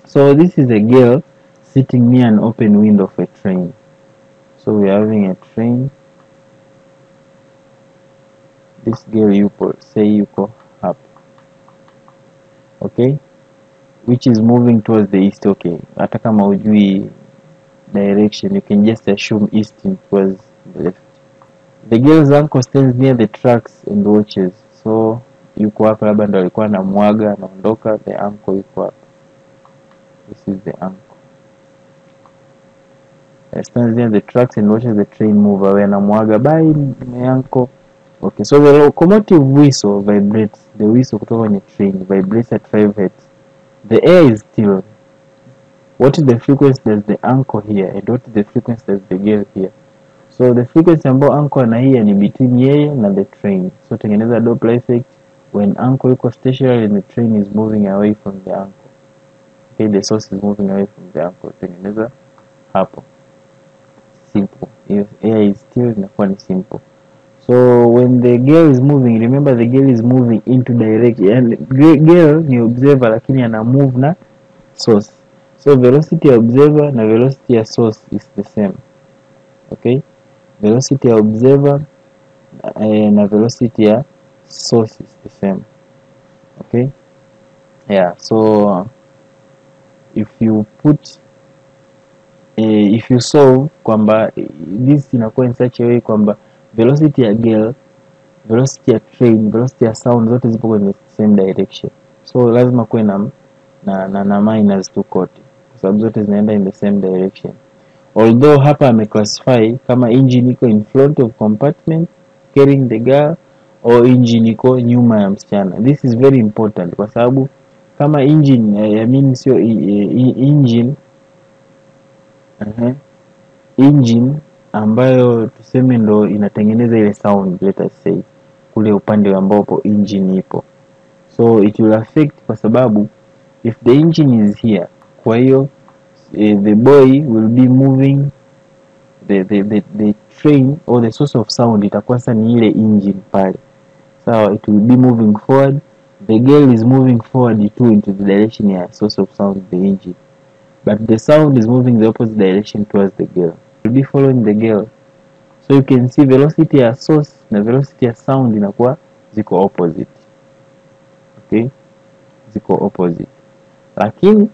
so this is a girl sitting near an open window of a train so we are having a train this girl yupo say yuko hapa okay which is moving towards the east okay hata kama ujui direction you can just assume east and towards the left the girl's uncle stands near the tracks and watches so yuko hapa labda ndo alikuwa anamwaga anaondoka the uncle yuko hapa this is the uncle Uh, stands near the tracks and watches the train move away anamwaga bye my uncle okay so the locomotive whistle vibrates the whistle kutoka kwenye train vibrates at 5 hertz the air is still what is the frequency does the uncle hear and what is the frequency does the girl hear so the frequency ambayo uncle anahia ni between yeye na the train so tengeneza doppler effect when uncle yuko stationary and the train is moving away from the uncle okay the source is moving away from the uncle tengeneza hapo simple if air is still inakuwa ni simple so when the girl is moving remember the girl is moving into direction and gre- girl ni observer lakini ana move na source so velocity ya observer na velocity ya source is the same okay velocity ya observer eh, na velocity ya source is the same okay yeah so if you put eh, if you solve kwamba eh, this inakuwa in such a way kwamba velocity ya girl velocity ya train velocity ya sound zote zipo kwenye same direction so lazima kuwe na na, na, na minus tu kote kwa sababu zote zinaenda in the same direction although hapa ameclassify kama engine iko in front of compartment carrying the girl or engine iko nyuma ya msichana this is very important kwa sababu kama engine eh, I mean sio i- i- engine uh engine ambayo tuseme ndo inatengeneza ile sound let us say kule upande ambapo engine ipo so it will affect kwa sababu if the engine is here kwa hiyo eh, the boy will be moving the, the, the, the train or the source of sound itakuwa sasa ni ile engine pale sawa it will be moving forward the girl is moving forward too into the direction ya source of sound the engine but the sound is moving the opposite direction towards the girl will be following the girl so you can see velocity ya source na velocity ya sound inakuwa ziko opposite okay ziko opposite lakini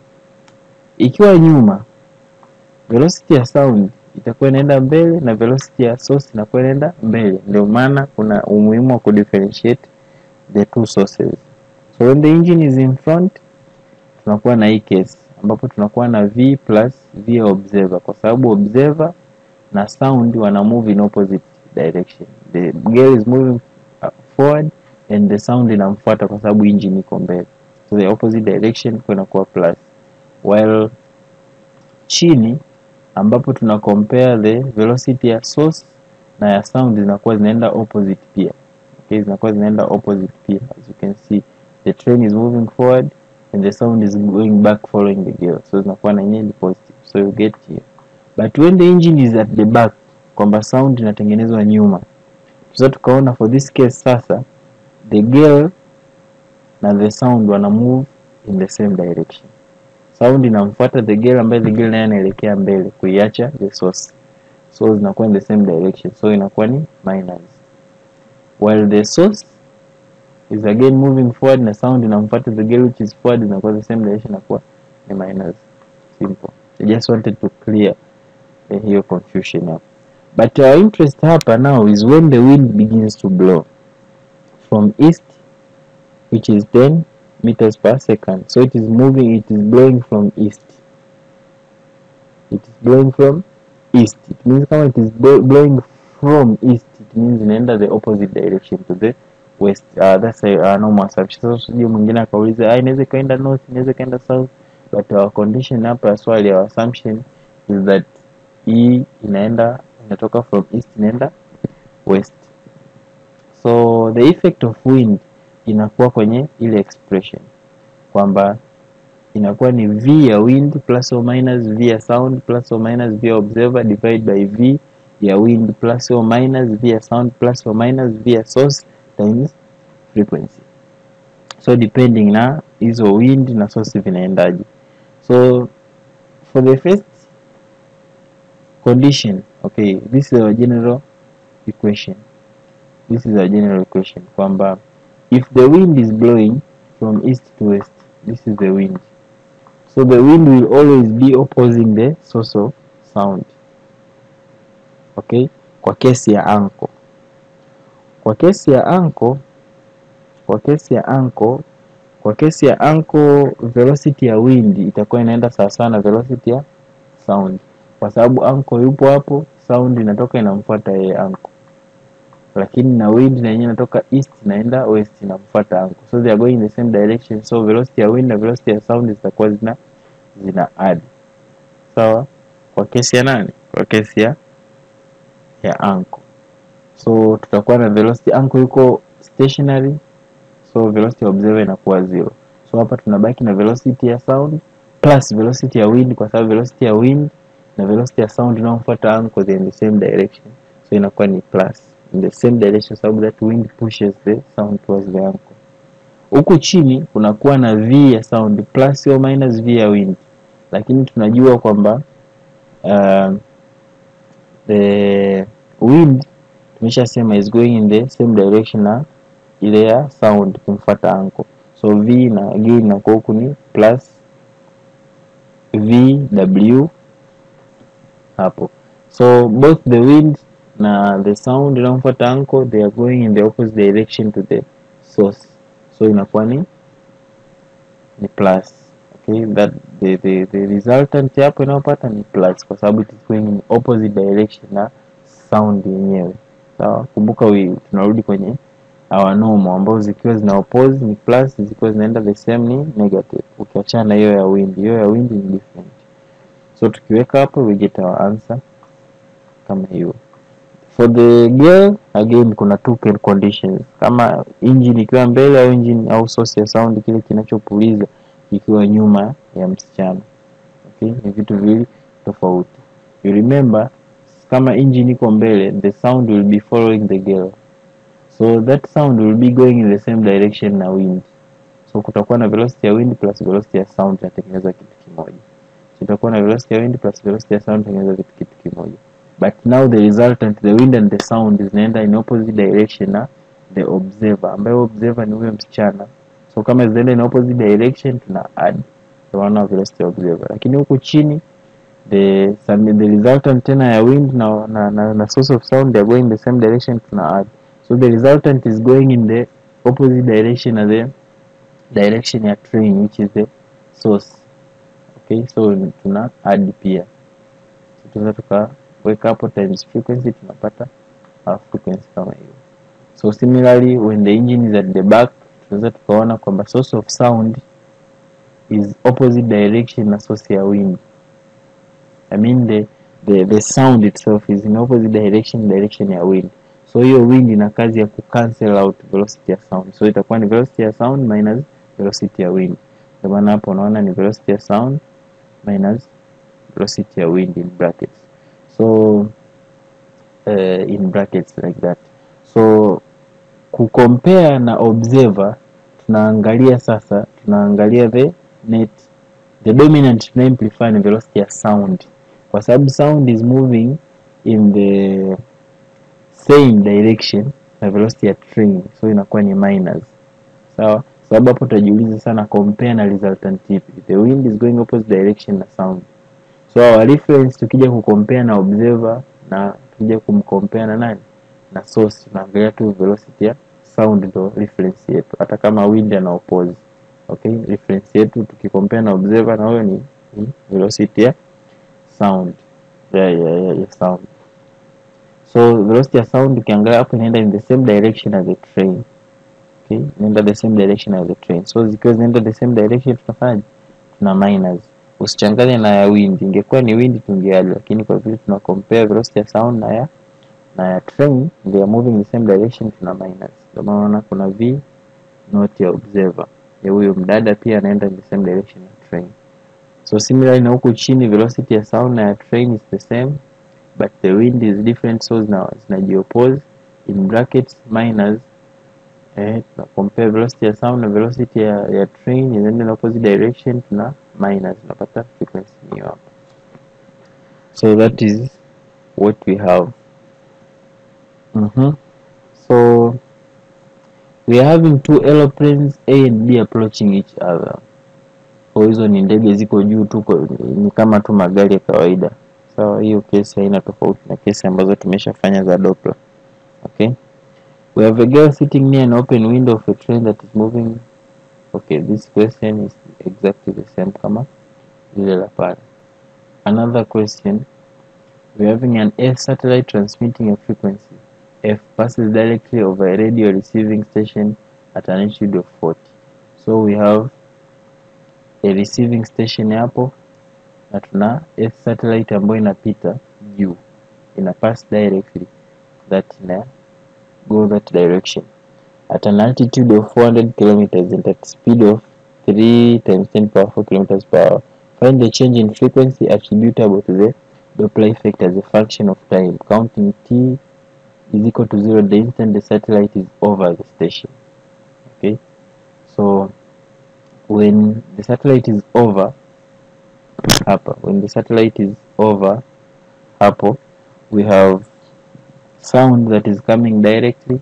ikiwa nyuma velocity ya sound itakuwa inaenda mbele na velocity ya source inakuwa inaenda mbele ndio maana kuna umuhimu wa kudifferentiate the two sources so when the engine is in front tunakuwa na hii case ambapo tunakuwa na v plus v ya observer kwa sababu observer na sound wana move in opposite direction the girl is moving uh, forward and the sound inamfuata kwa sababu engine iko mbele so the opposite direction kwa inakuwa plus while chini ambapo tuna compare the velocity ya source na ya sound zinakuwa zinaenda opposite pia okay zinakuwa zinaenda opposite pia as you can see the train is moving forward and the sound is going back following the girl so zinakuwa na yenyewe ni positive so you get here but when the engine is at the back kwamba sound inatengenezwa nyuma sasa tukaona for this case sasa the girl na the sound wana move in the same direction sound inamfuata the girl ambaye the girl naye anaelekea mbele kuiacha the source so zinakuwa in the same direction so inakuwa ni minus while the source is again moving forward na sound inamfuata the girl which is forward inakuwa the same direction inakuwa ni minus simple I just wanted to clear eh, hiyo confusion hapo but our interest hapa now is when the wind begins to blow from east which is 10 meters per second so it is moving it is blowing from east it is blowing from east it means kama it is blow, blowing from east it means inaenda the opposite direction to the west uh, that's a uh, normal assumption sasa usije mwingine akauliza ah inaweza ikaenda north inaweza ikaenda south but our condition hapa ya swali our assumption is that hii inaenda inatoka from east inaenda west so the effect of wind inakuwa kwenye ile expression kwamba inakuwa ni v ya wind plus or minus v ya sound plus or minus v ya observer divide by v ya wind plus or minus v ya sound plus or minus v ya source times frequency so depending na hizo wind na source vinaendaje so for the first condition okay this is our general equation this is our general equation kwamba if the wind is blowing from east to west this is the wind so the wind will always be opposing the source of sound okay kwa kesi ya anko kwa kesi ya anko kwa kesi ya anko kwa kesi ya anko velocity ya wind itakuwa inaenda sawasawa na velocity ya sound kwa sababu anko yupo hapo sound inatoka inamfuata yeye anko lakini na wind na yenyewe inatoka east inaenda west inamfuata anko so they are going in the same direction so velocity ya wind na velocity ya sound zitakuwa zina zina add sawa kwa kesi ya nani kwa kesi ya ya anko so tutakuwa na velocity anko yuko stationary so velocity ya observer inakuwa zero so hapa tunabaki na velocity ya sound plus velocity ya wind kwa sababu velocity ya wind na velocity ya sound inayomfuata anko they in the same direction so inakuwa ni plus in the same direction sababu that wind pushes the sound towards the anko huku chini kunakuwa na v ya sound plus or minus v ya wind lakini tunajua kwamba uh, the wind tumeshasema is going in the same direction na ile ya sound kumfuata anko so v na gain inakuwa huku ni plus vw hapo so both the wind na the sound inayomfuata anko they are going in the opposite direction to the source so inakuwa ni ni plus okay that the, the, the resultant hapo inayopata ni plus kwa sababu it is going in opposite direction na sound yenyewe sawa kumbuka we tunarudi kwenye our normal ambao zikiwa zina oppose ni plus zikiwa zinaenda the same ni negative ukiachana na hiyo ya wind hiyo ya wind ni different so tukiweka hapo we get our answer kama hiyo for the girl again kuna two can conditions kama engine ikiwa mbele au engine au source ya sound kile kinachopuliza ikiwa nyuma ya msichana okay ni vitu viwili tofauti you remember kama engine iko mbele the sound will be following the girl so that sound will be going in the same direction na wind so kutakuwa na velocity ya wind plus velocity ya sound inatengeneza kitu kimoja so itakuwa na velocity ya wind plus velocity ya sound inatengeneza kitu kitu kimoja but now the resultant the wind and the sound zinaenda in opposite direction na the observer ambaye observer ni huyo msichana so kama zinaenda in opposite direction tuna add the one of velocity observer lakini huku chini the some, the resultant tena ya wind na, na, na, na source of sound they are going in the same direction tuna add so the resultant is going in the opposite direction as the direction ya train which is the source okay so tuna add pia so tunaweza tukaweka hapo times frequency tunapata uh, frequency kama hiyo so similarly when the engine is at the back tunaweza tukaona kwamba source of sound is opposite direction na source ya wind I mean the, the, the sound itself is in opposite direction direction ya wind so hiyo wind ina kazi ya kucancel out velocity ya sound so itakuwa ni velocity ya sound minus velocity ya wind ndio maana hapo unaona ni velocity ya sound minus velocity ya wind in brackets so uh, in brackets like that so kucompare na observer tunaangalia sasa tunaangalia the net the dominant tunaamplify ni velocity ya sound kwa sababu sound is moving in the same direction na velocity ya train so inakuwa ni minus sawa sababu hapo utajiuliza sana compare na resultant ipi the wind is going opposite direction na sound so our reference tukija kucompare na observer na tukija kumcompare na nani na source tunaangalia tu velocity ya sound ndo reference yetu hata kama wind ana oppose okay reference yetu tukicompare na observer na huyo ni, ni velocity ya sound ya, ya, ya, ya sound so velocity ya sound ukiangalia hapo inaenda in the same direction as the train okay inaenda the same direction as the train so zikiwa zinaenda the same direction tunafanya tuna minus usichanganye na ya wind ingekuwa ni wind tungeadd lakini kwa vile tuna compare velocity ya sound na ya na ya train they are moving in the same direction tuna minus ndio maana unaona kuna v not ya observer ya huyo mdada pia anaenda in the same direction ya train so similarly na huku chini velocity ya sound na ya train is the same but the wind is different so zina zinajiopose in brackets minus eh, tuna compare velocity ya sound na velocity ya, ya train inaenda in opposite direction tuna minus unapata frequency hiyo hapa so that is what we have mm-hmm. so we are having two aeroplanes a and b approaching each other so hizo ni ndege ziko juu tu kwa- ni kama tu magari ya kawaida sawa hiyo kesi haina tofauti na kesi ambazo tumeshafanya za Doppler okay we have a girl sitting near an open window of a train that is moving okay this question is exactly the same kama lile la pale another question we're having an Earth satellite transmitting a frequency f passes directly over a radio receiving station at an altitude of 40 so we have a receiving station hapo na tuna Earth satellite ambayo inapita juu ina pass directly that ina go that direction at an altitude of 400 kilometers and at speed of 3 times 10 power 4 kilometers per hour find the change in frequency attributable to the Doppler effect as a function of time counting t is equal to 0 the instant the satellite is over the station okay so when the satellite is over hapa when the satellite is over hapo we have sound that is coming directly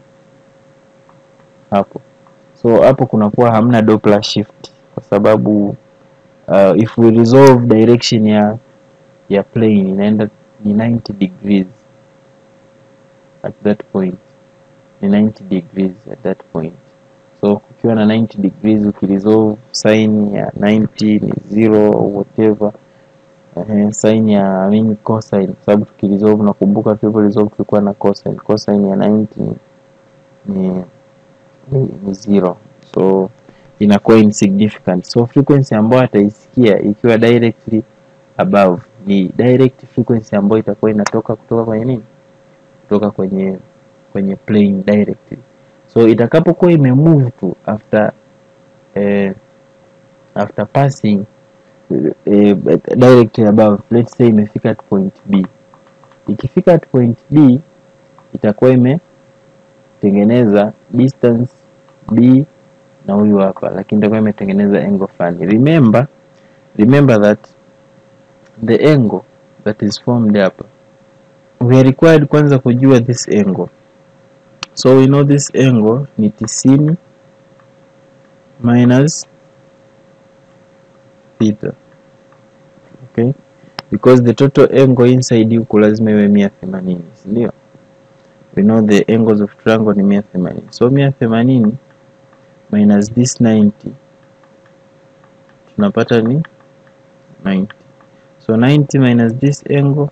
hapo so hapo kunakuwa hamna Doppler shift kwa sababu uh, if we resolve direction ya ya plane inaenda ni 90 degrees at that point ni 90 degrees at that point so kukiwa na 90 degrees ukiresolve sin ya 90 ni zero or whatever uh, sin ya I mean cosine kwa sababu tukiresolve nakumbuka tulivyo resolve tulikuwa na cosine cosine ya 90 ni ni, ni, ni zero so inakuwa insignificant so frequency ambayo ataisikia ikiwa directly above ni direct frequency ambayo itakuwa inatoka kutoka kwenye nini kutoka kwenye kwenye plane directly so itakapokuwa imemove tu after eh, after passing eh, directly above let's say imefika at point b ikifika at point b itakuwa imetengeneza distance b na huyu hapa lakini itakuwa imetengeneza angle fulani remember remember that the angle that is formed hapa we are required kwanza kujua this angle so we know this angle ni tisini minus theta okay because the total angle inside huku lazima iwe mia themanini sindio we know the angles of triangle ni mia themanini so mia themanini minus this 90 tunapata ni 90 so 90 minus this angle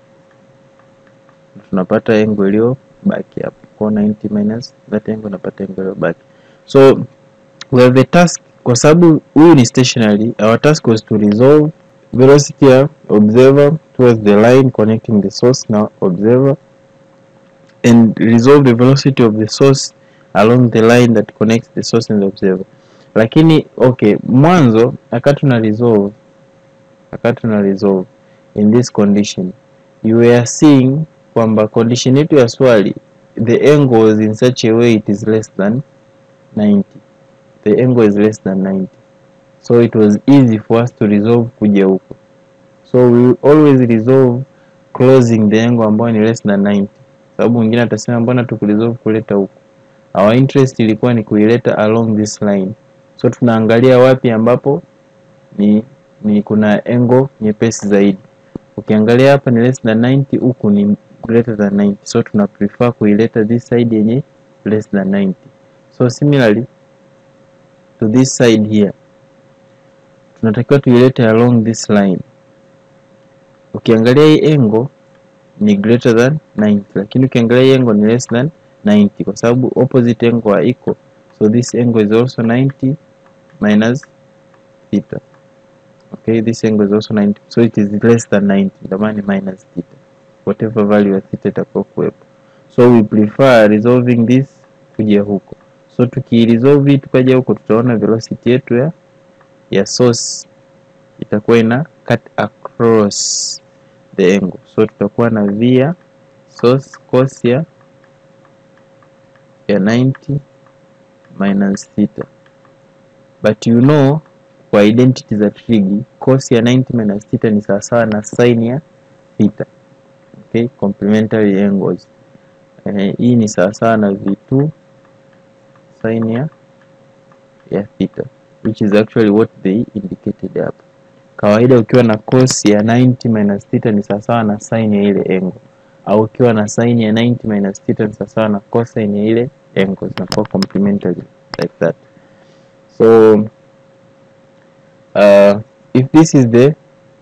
tunapata angle iliyobaki hapo kwa 90 minus that angle napata angle iliyobaki so we have a task kwa sababu huyu ni stationary our task was to resolve velocity ya observer towards the line connecting the source na observer and resolve the velocity of the source along the line that connects the source and the observer lakini okay mwanzo akati tuna resolve akati tuna resolve in this condition you were seeing kwamba condition yetu ya swali the angle was in such a way it is less than 90 the angle is less than 90 so it was easy for us to resolve kuja huko so we always resolve closing the angle ambayo ni less than 90 sababu mwingine atasema mbona tukuresolve kuleta huko our interest ilikuwa ni kuileta along this line so tunaangalia wapi ambapo ni ni kuna angle nyepesi zaidi ukiangalia hapa ni less than 90 huku ni greater than 90 so tuna prefer kuileta this side yenye less than 90 so similarly to this side here tunatakiwa tuilete along this line ukiangalia hii angle ni greater than 90 lakini ukiangalia hii angle ni less than 90 kwa sababu opposite angle haiko so this angle is also 90 minus theta okay this angle is also 90 so it is less than 90 ndio maana ni minus theta whatever value ya theta itakuwa kuwepo so we prefer resolving this kuja huko so tukiresolve hii tukaja huko tutaona velocity yetu ya ya source itakuwa ina cut across the angle so tutakuwa na v ya source cos ya ya 90 minus theta but you know kwa identity za trig cos ya 90 minus theta ni sawasawa na sin ya theta okay complementary angles eh, hii ni sawasawa na v2 sin ya ya theta which is actually what they indicated hapa kawaida ukiwa na cos ya 90 minus theta ni sawasawa na sin ya ile angle au ukiwa na sin ya 90 minus theta ni sawasawa na cosine ya ile angle zinakuwa complementary like that so uh, if this is the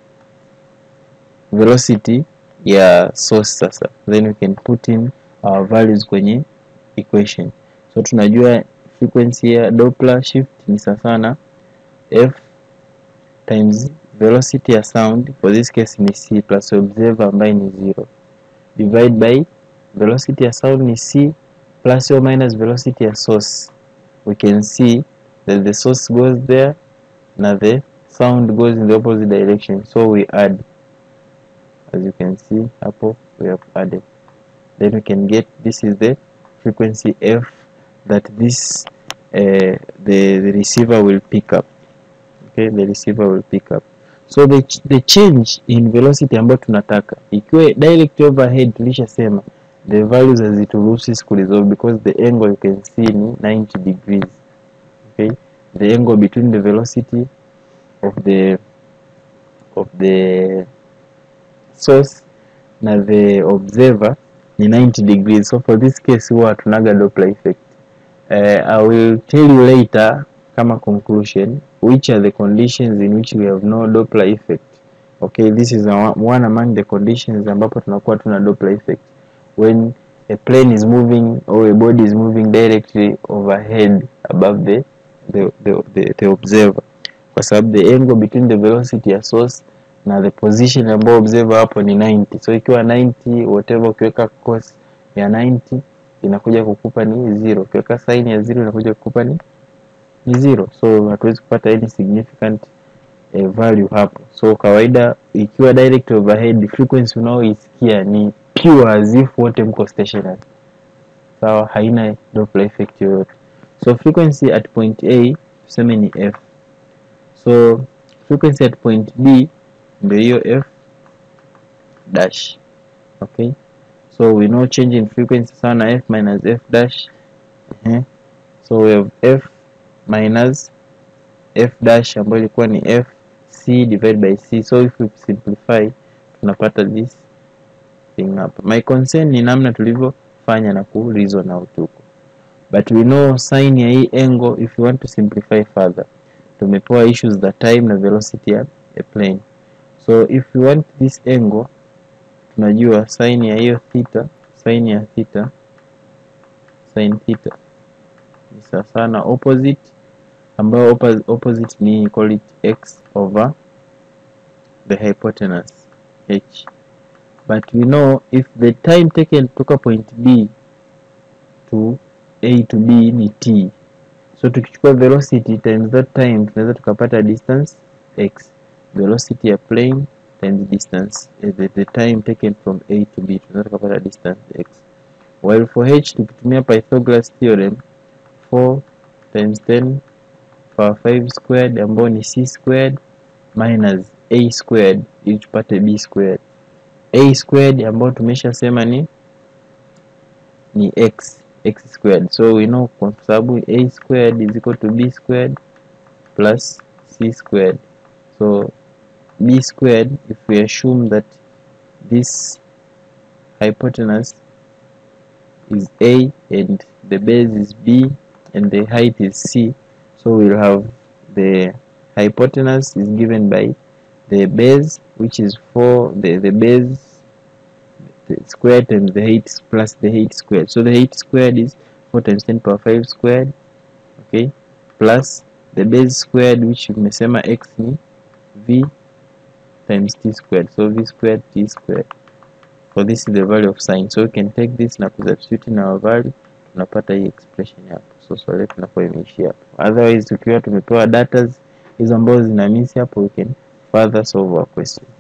velocity ya source sasa then we can put in our values kwenye equation so tunajua frequency ya Doppler shift ni sawasawa na f times velocity ya sound for this case ni c plus observer ambaye ni zero divide by velocity ya sound ni c plus or minus velocity ya source we can see that the source goes there na the sound goes in the opposite direction so we add as you can see hapo we have added then we can get this is the frequency f that this uh, the, the receiver will pick up okay the receiver will pick up so the, ch the change in velocity ambayo tunataka ikiwa direct overhead tulishasema the values hazituruhusu sisi kuresolve because the angle you can see ni 90 degrees okay the angle between the velocity of the of the source na the observer ni 90 degrees so for this case huwa hatunaga Doppler effect uh, I will tell you later kama conclusion which are the conditions in which we have no Doppler effect okay this is a, one among the conditions ambapo tunakuwa tuna Doppler effect when a plane is moving or a body is moving directly overhead above the the, the, the, the observer kwa sababu the angle between the velocity ya source na the position ambayo observer hapo ni 90 so ikiwa 90 whatever ukiweka cos ya 90 inakuja kukupa ni zero ukiweka sin ya zero inakuja kukupa ni ni zero so hatuwezi kupata any significant eh, value hapo so kawaida ikiwa direct overhead frequency unaoisikia ni pure as if wote mko stationary sawa haina Doppler effect yoyote so frequency at point A tuseme ni f so frequency at point B ndio hiyo f dash okay so we know change in frequency sawa na f minus f dash uh so we have f minus f dash ambayo ilikuwa ni f c divided by c so if we simplify tunapata this thing hapa my concern ni namna tulivyofanya na ku reason out huko but we know sin ya hii angle if you want to simplify further tumepewa issues za time na velocity ya a plane so if you want this angle tunajua sin ya hiyo theta sin ya theta sin theta ni sawasawa na opposite ambayo oppo- opposite ni call it x over the hypotenuse h but we know if the time taken kutoka point b to a to b ni t so tukichukua velocity times that time tunaweza tukapata distance x velocity ya plane times distance eh, the, the time taken from a to b tunaweza tukapata distance x while for h tukitumia Pythagoras theorem 4 times 10 power 5 squared ambayo ni c squared minus a squared ili tupate b squared a squared ambayo tumeshasema ni ni x x squared so we know kwa sababu a squared is equal to b squared plus c squared so b squared if we assume that this hypotenuse is a and the base is b and the height is c so we'll have the hypotenuse is given by the base which is 4 the, the base the square times the height plus the height squared so the height squared is 4 times 10 power 5 squared okay plus the base squared which umesema x ni v times t squared so v squared t squared so this is the value of sine so we can take this na kusubstitute in our value tunapata hii expression hapo so swali letu linakuwa imeishia hapo otherwise tukiwa tumepewa datas hizo ambazo zina miss hapo we can further solve our question